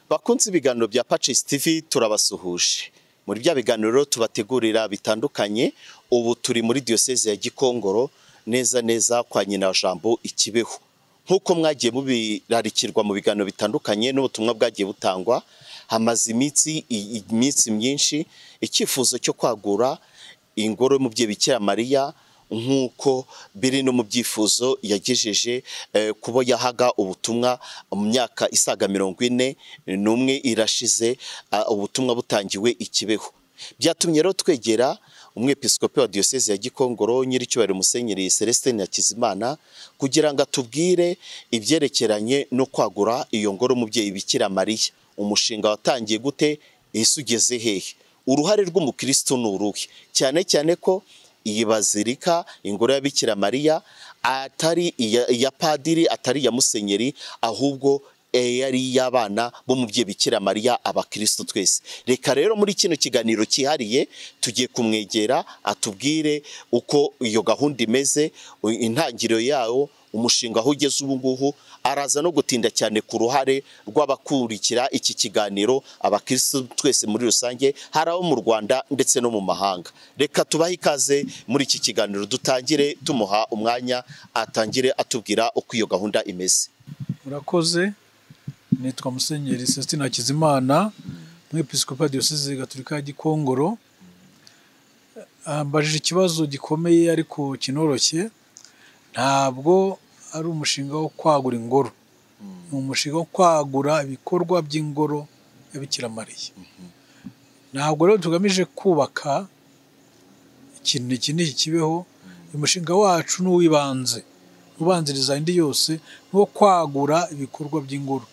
bakunze ibiganiro bya Patches TV turabasuhuje muri bya biganiro tubategurira bitandukanye ubu turi muri diyoseze ya Gikongoro neza neza kwa nyina jambo ikibeho nk'uko mwagiye mubirarikirwa mu biganiro bitandukanye n'ubutumwa bwagiye butangwa hamaze iminsi iminsi myinshi icyifuzo cyo kwagura ingoro y'umubyeyi bikira mariya nk'uko biri no mu byifuzo yagejeje kubo yahaga ubutumwa mu myaka isaga mirongo ine n'umwe irashize ubutumwa butangiwe ikibeho byatumye rero twegera umwepiskopi wa diyoseze ya gikongoro nyir'icyubahiro musenyeri celestin hakizimana kugira ngo atubwire ibyerekeranye no kwagura iyo ngoro umubyeyi bikira mariya umushinga watangiye gute ese ugeze hehe uruhare rw'umukristo ni uruhe cyane cyane ko iyi bazilika ingoro ya Bikira mariya atari iya padiri atari iya musenyeri ahubwo yari iy'abana b'umubyeyi Bikira mariya abakirisitu twese reka rero muri kino kiganiro cyihariye tugiye kumwegera atubwire uko iyo gahunda imeze intangiriro yawo umushinga aho ugeze ubu ngubu araza no gutinda cyane ku ruhare rw'abakurikira iki kiganiro abakirisitu twese muri rusange hari abo mu rwanda ndetse no mu mahanga reka tubahe ikaze muri iki kiganiro dutangire tumuha umwanya atangire atubwira uko iyo gahunda imeze murakoze nitwa musenyeri sesitina hakizimana umwepisikopa diyoseze gatolika ya gikongoro mbajije ikibazo gikomeye ariko kinoroshye ntabwo ari umushinga wo kwagura ingoro ni umushinga wo kwagura ibikorwa by'ingoro ya Bikira-Mariya ntabwo rero tugamije kubaka ikintu iki n'iki kibeho umushinga wacu ni uw'ibanze ubanziriza indi yose ni uwo kwagura ibikorwa by'ingoro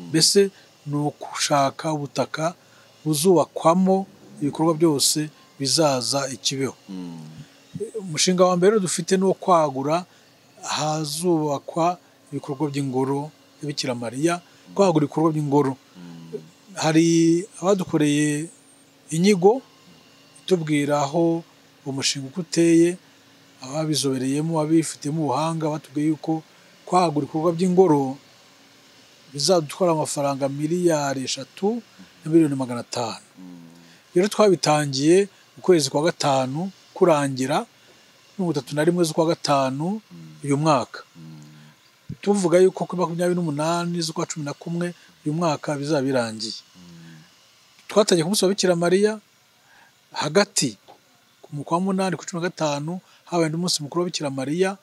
mbese ni ugushaka ubutaka buzubakwamo ibikorwa byose bizaza ikibeho umushinga wa mbere dufite ni uwo kwagura ahazubakwa ibikorwa by'ingoro ya Bikira-Mariya kwagura ibikorwa by'ingoro hari abadukoreye inyigo itubwira aho umushinga uko uteye ababizobereyemo abifitemo ubuhanga batubwiye yuko kwagura ibikorwa by'ingoro bizadutwara amafaranga miliyari eshatu na miliyoni magana atanu rero twabitangiye mu kwezi kwa gatanu kurangira mirongo itatu na rimwe z'ukwa gatanu uyu mwaka tuvuga yuko kuri makumyabiri n'umunani z'ukwa cumi na kumwe uyu mwaka bizaba birangiye twatangiye ku munsi wa bikira mariya hagati ku mukwa wa munani ku cumi na gatanu habaye undi munsi mukuru wa bikira mariya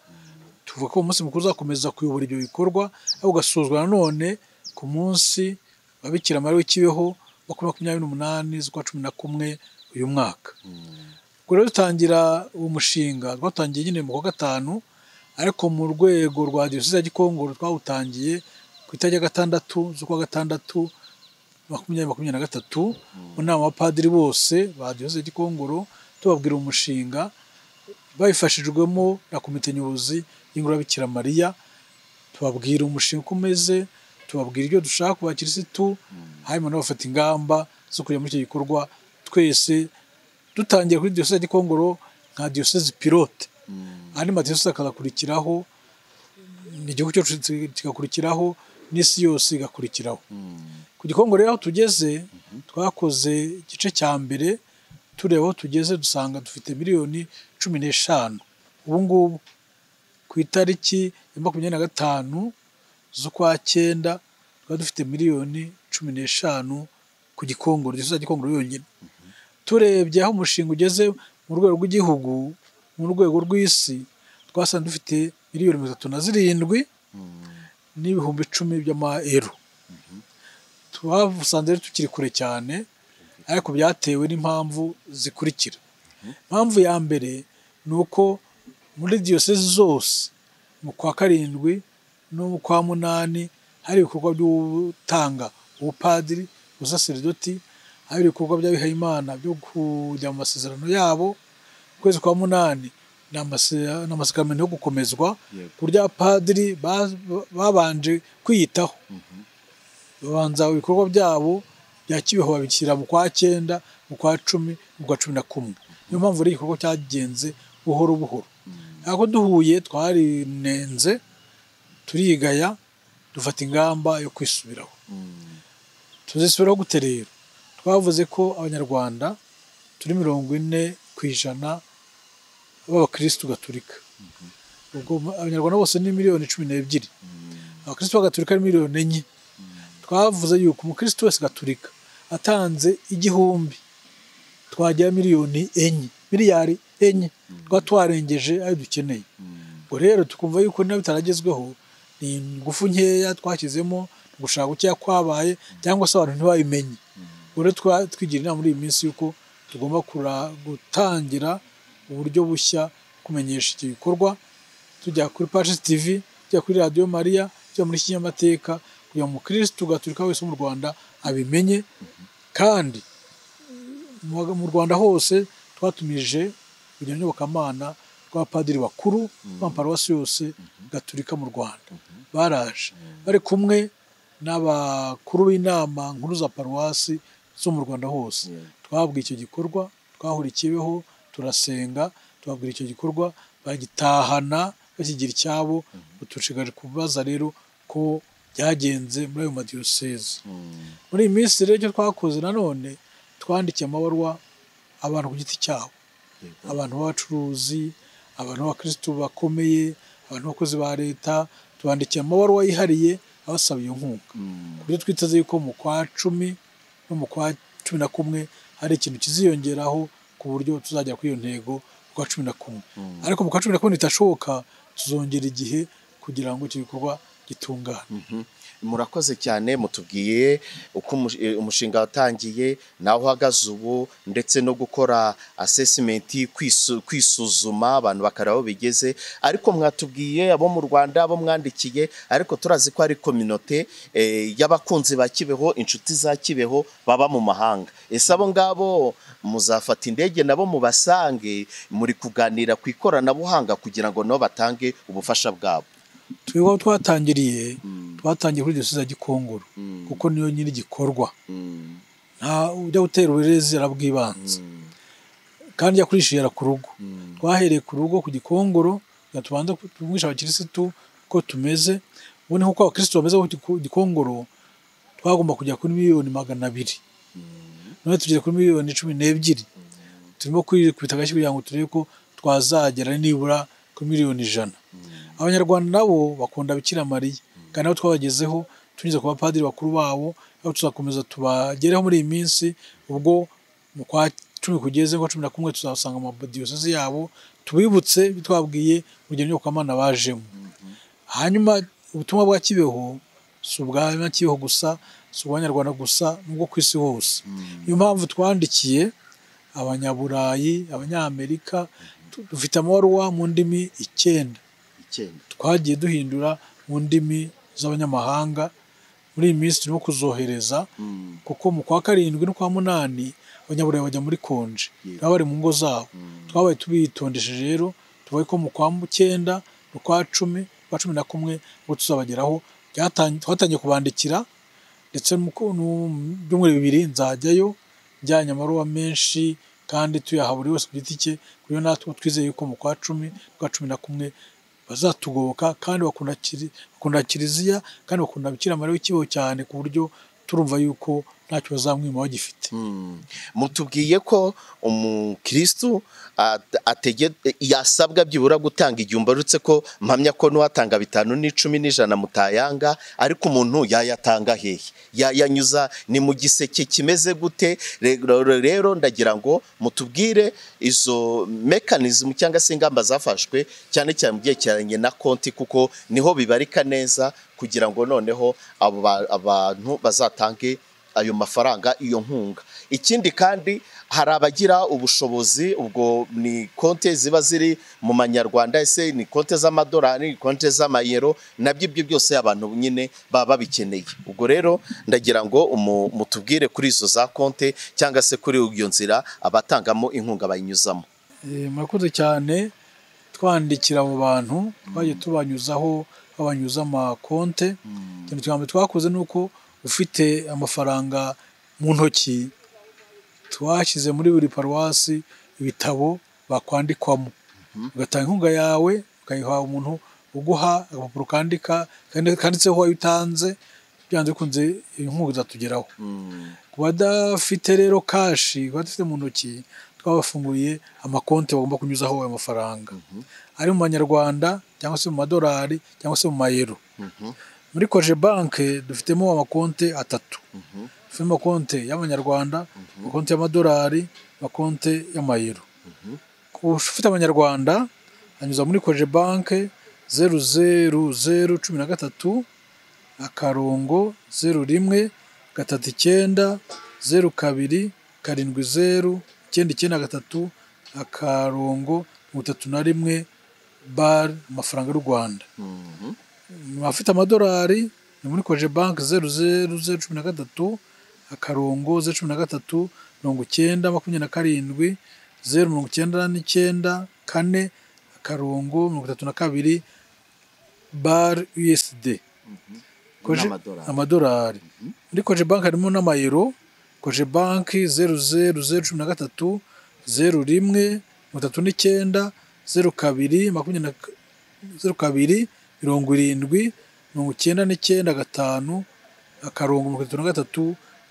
tuvuga ko umunsi mukuru uzakomeza kuyobora ibyo bikorwa aho ugasozwa nanone ku munsi wa bikira mariya w'ikibeho wa kuri makumyabiri n'umunani z'ukwa cumi na kumwe uyu mwaka ubwo rero dutangira uwo mushinga twatangiye nyine mu kwa gatanu ariko mu rwego rwa diyoseze ya gikongoro twawutangiye ku itariki ya gatandatu z'ukwa gatandatu makumyabiri makumyabiri na gatatu mu nama abapadiri bose ba diyoseze ya gikongoro tubabwira umushinga babifashijwemo na komite nyobozi y'ingoro bikira mariya tubabwira umushinga uko umeze tubabwira ibyo dushaka ku bakirisitu hanyuma nabo bafata ingamba zo kujya muri icyo gikorwa twese dutangiye kuri diyoseze gikongoro nka diyoseze pilote andi madiyoseze akazakurikiraho igihugu cyacu kigakurikiraho n'isi yose igakurikiraho ku gikongoro rero aho tugeze twakoze igice cya mbere tureba aho tugeze dusanga dufite miliyoni cumi n'eshanu ubu ngubu ku itariki ya makumyabiri na gatanu z'ukwa cyenda twari dufite miliyoni cumi n'eshanu ku gikongoro diyoseze gikongoro yonyine turebye aho umushinga ugeze mu rwego rw'igihugu mu rwego rw'isi twasanze dufite miliyoni mirongo itatu na zirindwi n'ibihumbi icumi by'amayero twasanze tukiri kure cyane ariko byatewe n'impamvu zikurikira impamvu ya mbere ni uko muri diyoseze zose mu kwa karindwi no mu kwa munani hari ibikorwa byo gutanga ubupadiri ubusaseridoti hari ibikorwa by'abihayimana byo kujya mu masezerano yabo ukwezi kwa munani ni amasakamento yo gukomezwa ku buryo abapadiri babanje kwiyitaho babanza ibikorwa byabo bya kibeho babishyira mu kwa cyenda mu kwa cumi mu kwa cumi na kumwe niyo mpamvu ari igikorwa cyagenze buhoro buhoro ntabwo duhuye twarinenze turigaya dufata ingamba yo kwisubiraho tuzisubiraho gute rero twavuze ko abanyarwanda turi mirongo ine ku ijana b'abakirisitu gaturika ubwo abanyarwanda bose ni miliyoni cumi n'ebyiri abakirisitu b'agaturika ni miliyoni enye twavuze yuko umukirisitu wese gaturika atanze igihumbi twagera miliyoni enye miliyari enye tuba twarengeje ayo dukeneye ubwo rero tukumva yuko niba bitaragezweho ni ingufu nkeya twashyizemo gushaka gukeya kwabaye cyangwa se abantu ntibabimenye ubwo rero twigira inama muri iyi minsi y'uko tugomba gutangira uburyo bushya kumenyesha iki gikorwa tujya kuri paji tivi tujya kuri radiyo mariya tujya muri kinyamateka kugira ngo umukirisitu gaturika wese wo mu rwanda abimenye kandi mu rwanda hose twatumije kugira n'iyobokamana rw'abapadiri bakuru b'amaparuwasi yose gaturika mu rwanda baraje bari kumwe n'abakuru b'inama nkuru za paruwasi zo mu rwanda hose twababwiye icyo gikorwa twahurikiyeho turasenga tubabwira icyo gikorwa bagitahana bakigira icyabo batushigaje kubaza rero ko byagenze muri ayo madiyoseze muri iyi minsi rero icyo twakoze nanone twandikiye amabarwa abantu ku giti cyabo abantu b'abacuruzi abantu b'abakirisitu bakomeye abantu b'abakozi ba leta tubandikiye amabarwa yihariye abasaba iyo nkunga ku buryo twiteze yuko mu kwa cumi no mu kwa cumi na kumwe hari ikintu kiziyongeraho ku buryo tuzagera kuri iyo ntego ku kwa cumi na kumwe ariko mu kwa cumi na kumwe bitashoboka tuzongera igihe kugira ngo icyo gikorwa gitungane murakoze cyane mutubwiye uko umushinga watangiye naho uhagaze ubu ndetse no gukora asesimenti kwisuzuma abantu bakareba aho bigeze ariko mwatubwiye abo mu rwanda abo mwandikiye ariko turazi ko ari kominote y'abakunzi ba kibeho inshuti za kibeho baba mu mahanga ese abo ngabo muzafata indege nabo mubasange muri kuganira ku ikoranabuhanga kugira ngo nabo batange ubufasha bwabo twebwe twatangiriye twatangiye kuri diyoseze ya gikongoro kuko niyo nyiri igikorwa nta ujya gutera uburezi arabwibanza kandi yakurishijera ku rugo twahereye ku rugo ku gikongoro tubanza kumwisha abakirisitu ko tumeze ubu ni nk'uko abakirisitu bameze ku gikongoro twagomba kujya kuri miliyoni magana abiri none tugeze kuri miliyoni cumi n'ebyiri turimo kwikubita agashyi kugira ngo turebe ko twazagera nibura kuri miliyoni ijana abanyarwanda nabo bakunda bikira mariya kandi nabo twabagezeho tunyuze ku bapadiri bakuru babo aho tuzakomeza tubagereho muri iyi minsi ubwo mu kwa cumi kugeze kwa cumi na kumwe tuzasanga amadiyoseze yabo tubibutse bitwabwiye urugero nyobokamana bajemo hanyuma ubutumwa bwa kibeho si ubwa kibeho gusa si ubw'abanyarwanda gusa n'ubwo ku isi hose niyo mpamvu twandikiye abanyaburayi abanyamerika dufite amabaruwa mu ndimi icyenda twagiye duhindura mu ndimi z'abanyamahanga muri iyi minsi turimo kuzohereza kuko mu kwa karindwi no kwa munani abanyaburayi bajya muri konje baba bari mu ngo zabo twabaye tubitondesheje rero tubaye ko mu kwa cyenda mu kwa cumi kwa cumi na kumwe ubwo tuzabageraho twatangiye kubandikira ndetse mu byumweru bibiri nzajyayo njyanye amaruwa menshi kandi tuyaha buri wese ku giti cye kuko natwe twizeye ko mu kwa cumi kwa cumi na kumwe bazatugoboka kandi bakunda kiliziya kandi bakunda bikira mariya w'ikibeho cyane ku buryo turumva yuko ntacyo bazamwima bagifite mutubwiye ko umukirisitu yasabwa byibura gutanga igihe mbarutse ko mpamya ko n'uwatanga bitanu n'icumi n'ijana mutayanga ariko umuntu yayatanga hehe yayanyuza ni mu giseke kimeze gute rero ndagira ngo mutubwire izo mekanizmu cyangwa se ingamba zafashwe cyane cyane mu byerekeranye na konti kuko niho bibarika neza kugira ngo noneho abo bantu bazatange ayo mafaranga iyo nkunga ikindi kandi hari abagira ubushobozi ubwo ni konti ziba ziri mu manyarwanda ese ni konti z'amadolari ni konti z'amayero nabyo ibyo byose abantu nyine baba babikeneye ubwo rero ndagira ngo mutubwire kuri izo za konti cyangwa se kuri iyo nzira abatangamo inkunga bayinyuzamo murakoze cyane twandikira abo bantu twagiye tubanyuzaho babanyuza amakonte ikintu cya mbere twakoze ni uko ufite amafaranga mu ntoki twashyize muri buri paruwasi ibitabo bakwandikwamo ugatanga inkunga yawe ukayiha umuntu uguha agapapuro kandika kanditseho uwayo utanze byanze bikunze inkunga izatugeraho ku badafite rero kashi ku badafite mu ntoki twabafunguriye amakonti bagomba kunyuzaho ayo mafaranga ari mu manyarwanda cyangwa se mu madolari cyangwa se mu mayero muri koje banke dufitemo amakonti atatu dufitemo amakonti y'amanyarwanda amakonti y'amadolari amakonti y'amayero ku ufite amanyarwanda anyuza muri koje banke zeru zeru zeru cumi na gatatu akarongo zeru rimwe gatatu icyenda zeru kabiri karindwi zeru icyenda icyenda gatatu akarongo mirongo itatu na rimwe bari amafaranga y'u Rwanda abafite amadolari ni muri koje banki zeru zeru zeru cumi na gatatu akarongo zeru cumi na gatatu mirongo icyenda makumyabiri na karindwi zeru mirongo icyenda n'icyenda kane akarongo mirongo itatu na kabiri bari USD Koje- N'amadolari. amadolari muri koje banki harimo n'amayero koje banki zeru zeru zeru cumi na gatatu zeru rimwe mirongo itatu n'icyenda zeru kabiri makumyabiri na ka- zeru kabiri mirongo irindwi mirongo icyenda n'icyenda gatanu akarongo mirongo itatu na gatatu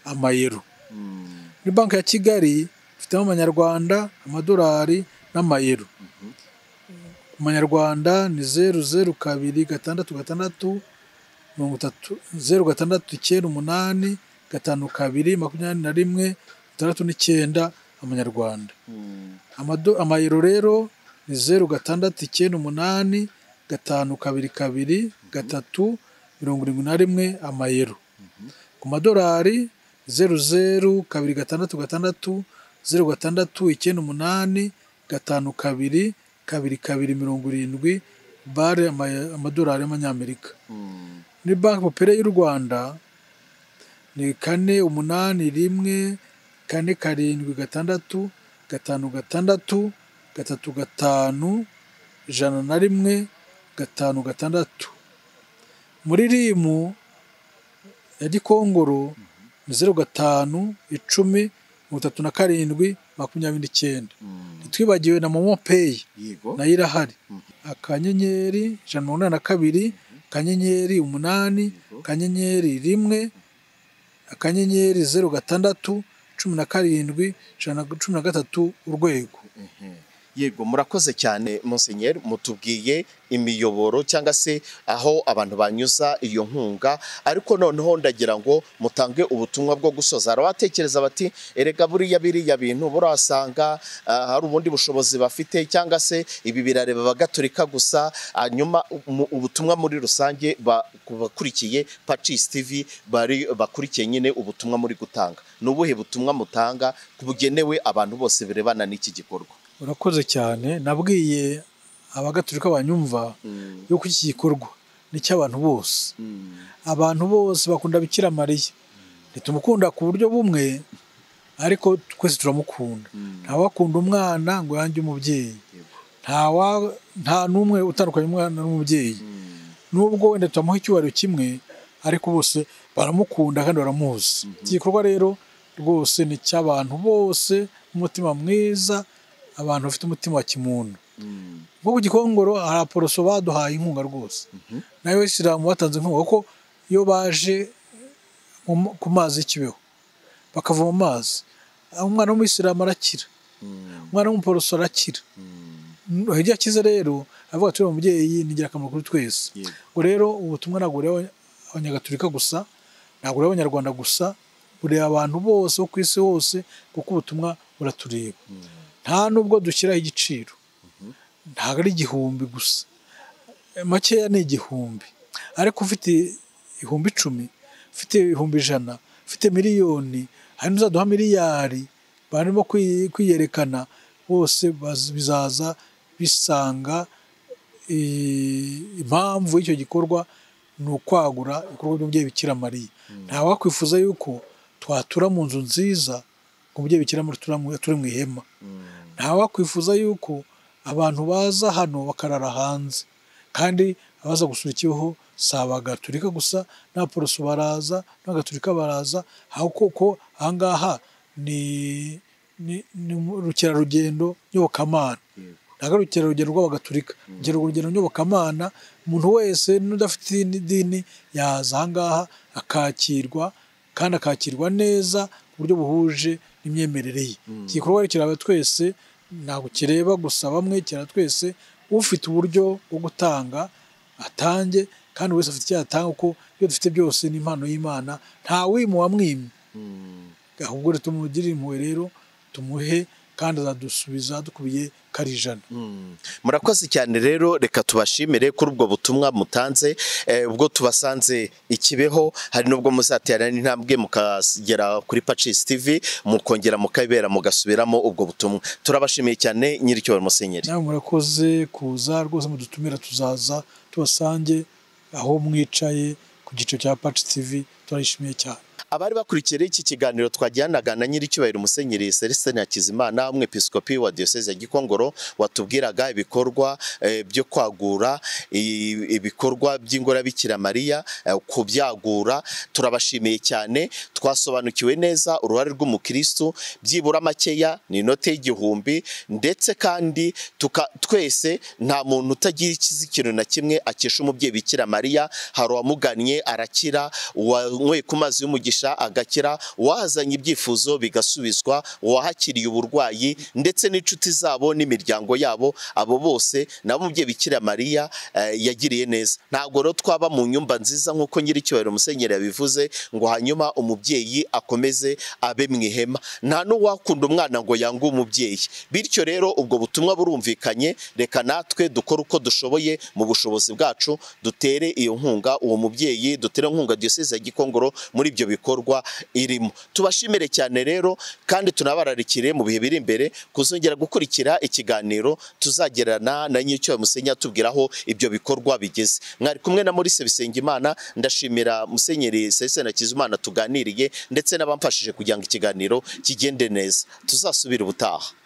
amayero muri banki ya kigali dufitemo amanyarwanda amadolari n'amayero mu manyarwanda ni zeru zeru kabiri gatandatu gatandatu mirongo itatu zeru gatandatu icyenda umunani gatanu kabiri makumyabiri na rimwe itandatu n'icyenda amanyarwanda Amado- amayero rero ni zeru gatandatu icyenda umunani gatanu kabiri kabiri gatatu mirongo irindwi na rimwe amayero ku madolari zeru zeru kabiri gatandatu gatandatu zeru gatandatu icyenda umunani gatanu kabiri kabiri kabiri mirongo irindwi bare amaya- amadolari y'amanyamerika muri banki popere y'u rwanda ni kane umunani rimwe kane karindwi gatandatu gatanu gatandatu gatatu gatanu ijana na rimwe gatanu gatandatu muri rimu ya gikongoro ni zeru gatanu icumi mirongo itatu na karindwi makumyabiri n'icyenda ntitwibagiwe na momo peyi yego nayo irahari akanyenyeri ijana na mirongo inani na kabiri akanyenyeri umunani akanyenyeri rimwe akanyenyeri zeru gatandatu cumi na karindwi ijana na cumi na gatatu urwego yego murakoze cyane Monseigneur mutubwiye imiyoboro cyangwa se aho abantu banyuza iyo nkunga ariko noneho ndagira ngo mutange ubutumwa bwo gusoza hari abatekereza bati erega buriya biriya bintu burasanga ah, hari ubundi bushobozi bafite cyangwa se ibi birareba abagatolika gusa hanyuma umu- ubutumwa muri rusange ba- ku bakurikiye Pacis TV bari bakurikiye nyine ubutumwa muri gutanga ni ubuhe butumwa mutanga bugenewe abantu bose birebana n'iki gikorwa urakoze cyane nabwiye abagatulika banyumva yuko iki gikorwa ni icy'abantu bose abantu bose bakunda bikira mariya ntitumukunda ku buryo bumwe ariko twese turamukunda ntawakunda umwana ngo yange umubyeyi nta wa- nta n'umwe utandukanya umwana n'umubyeyi nubwo wenda tutamuha icyubahiro kimwe ariko bose baramukunda kandi baramuzi iki gikorwa rero rwose ni icy'abantu bose umutima mwiza abantu bafite umutima wa kimuntu nko ku gikongoro hari aporoso baduhaye inkunga rwose nayo isilamu batanze inkunga kuko iyo baje mu- ku mazi y'ikibeho bakavoma amazi umwana w'umuyisilamu arakira umwana w'umuporoso arakira hirya akize rero avuga ati uriya mubyeyi ni ingirakamaro kuri twese Yego. ubwo rero ubutumwa ntabwo bureba abanyagatulika gusa ntabwo bureba abanyarwanda gusa bureba abantu bose bo ku isi hose kuko ubutumwa buratureba nta nubwo dushyiraho igiciro ntabwo ari igihumbi gusa makeya ni igihumbi ariko ufite ihumbi icumi ufite ihumbi ijana ufite miliyoni hari n'uzaduha miliyari barimo kwi- kwiyerekana bose baz- bizaza bisanga i- impamvu y'icyo gikorwa ni ukwagura ibikorwa by'umubyeyi bikira mariya nta wakwifuza yuko twatura mu nzu nziza ngo umubyeyi bikira mariya atura mu- ature mu ihema nta wakwifuza yuko abantu baza hano bakarara hanze kandi abaza gusura ikibeho si abagatulika gusa n'abaporoso baraza n'abagatulika baraza aho koko ahangaha ni ni, ni mu- urukerarugendo nyobokamana nagarukira urugero rw'abagatulika urugero urugero nyobokamana umuntu wese n'udafite idini- idini yaza aha ngaha akakirwa kandi akakirwa neza ku buryo buhuje n'imyemerere ye iki gikorwa kiraba twese ntabwo kireba gusa bamwe kiraba twese ufite uburyo bwo gutanga atange kandi buri wese afite icyo yatanga kuko iyo dufite byose ni impano y'imana nta wimuha mwimwe ahubwo rero tumugirire impuhwe rero tumuhe kandi azadusubiza dukubiye ko ari ijana murakoze cyane rero reka tubashimire kuri ubwo butumwa mutanze eh, ubwo tubasanze ikibeho hari n'ubwo muzatera n'intambwe mukagera kuri Pacis TV mukongera mukabera mugasubiramo ubwo butumwa turabashimiye cyane nyir'icyubahiro musenyeri nawe murakoze kuza rwose mudutumira tuzaza tubasange aho mwicaye ku giciro cya paci tivi turayishimiye cyane abari bakurikiye rero iki kiganiro twajyanaga na nyir'icyubahiro musenyeri Celestin Hakizimana umwepiskopi wa diocese ya Gikongoro watubwiraga ibikorwa eh, byo kwagura i- ibikorwa by'ingoro bikira Mariya eh, kubyagura turabashimiye cyane twasobanukiwe neza uruhare rw'umukristo byibura makeya ni inote y'igihumbi ndetse kandi tuka, twese nta muntu utagira ikizi ikintu na kimwe akesha umubyeyi bikira Mariya hari uwamugannye arakira uwanyweye ku mazi y'umugisha agakira uwahazanye ibyifuzo bigasubizwa uwahakiriye uburwayi ndetse n'inshuti zabo n'imiryango yabo abo bose nabo umubyeyi bikira Mariya eh, yagiriye neza ntabwo rero twaba mu nyumba nziza nk'uko nyir'icyubahiro musenyeri yabivuze ngo hanyuma umubyeyi akomeze abe mu ihema nta n'uwakunda umwana ngo yange umubyeyi bityo rero ubwo butumwa burumvikanye reka natwe dukore uko dushoboye mu bushobozi bwacu dutere iyo nkunga uwo mubyeyi dutere inkunga diyoseze ya gikongoro muri ibyo bikorwa irimo tubashimire cyane rero kandi tunabararikire mu bihe biri imbere kuzongera gukurikira ikiganiro tuzagerana na nyir'icyo musenya tubwiraho ibyo bikorwa bigeze mwari kumwe na Maurice Bisengimana ndashimira musenyeri Celestin Hakizimana tuganiriye ndetse n'abamfashije kugira ngo ikiganiro kigende neza tuzasubire ubutaha